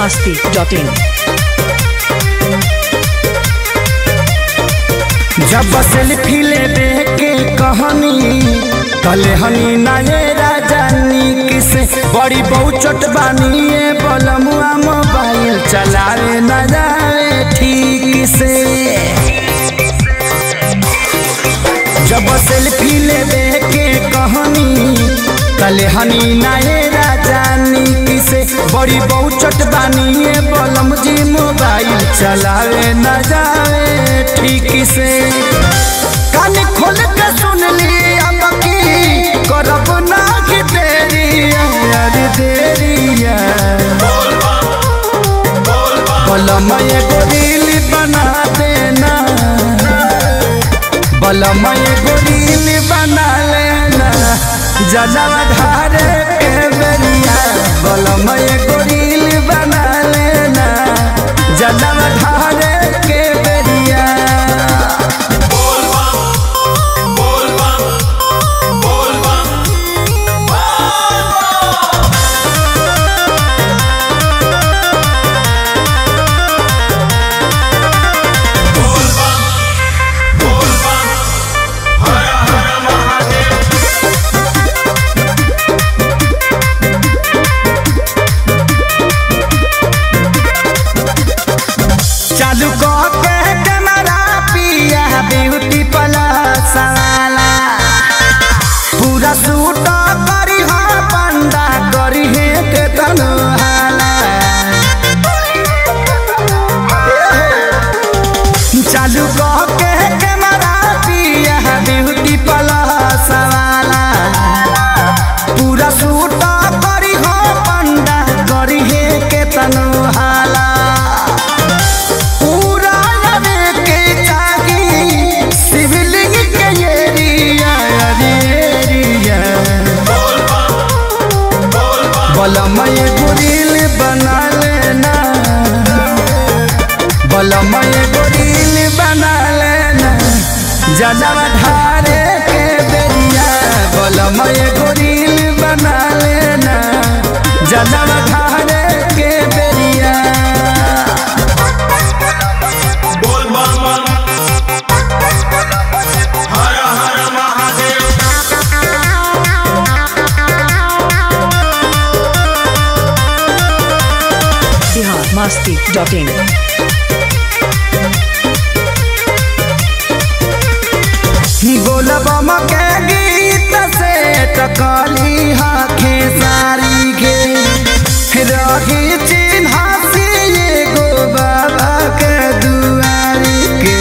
masti.in. जब selfie लेबे के कहनी कले हनी नाये राजानी किसे बड़ी बहुचट बानिए बलमुआ मोबाइल चलावे न जावे ठीक से जब सेल्फी लेबे के कहनी कले हनी नाये राजानी किसे बड़ी बहुचट बानिए बलम जी मोबाइल चलावे न जावे ठीक से कान खोल के सुन ली अब की करब ना कि देरी यार देरी बलम एगो रील बना देना बलम एगो रील बना लेना जनवा धारे के बेरिया बलम एगो रील बना लेना जनवा धारे के बेरिया चालू कह के कैमरा पिया ब्यूटी प्लस वाला पूरा सूट करी हा पंडा करी हे के तनहाला चालू कह के कैमरा पिया ब्यूटी प्लस वाला पूरा सूट करी हो पंडा करी हे के तनहाला पूरा लगे के चाही शिवलिंग के एरिया अरे एरिया बलम एगो रील बना लेना बलम एगो रील बना लेना जनवा धारे के बेरिया बलम एगो रील बना लेना जनवा धारे के बेरिया बोल बम हर हर महादेव Bihar masti.in. बोलबम के गीत से टकली हाथे सारी के रही चिन्हासी एगो बाबा के दुआरी के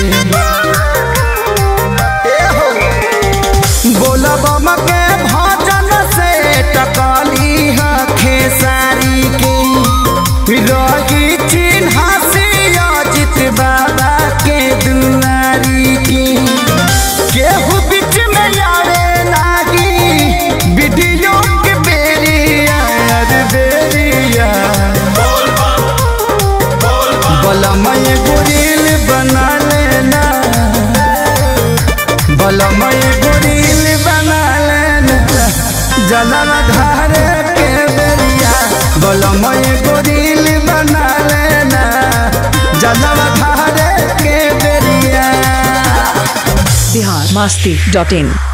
बोलबम के भजन से टकली हाथे सारी के रही चिन्हासी अजित बाबा के दुआरी के केहू बीच में आवे लागी वीडियो के बेरिया अरे बेरिया बोल बम बोल बम बलम एगो रील बना लेना बलम एगो रील बना लेना जनम धारे के बेरिया बलम एगो रील बना लेना जनम धारे के बेरिया Bihar masti.in.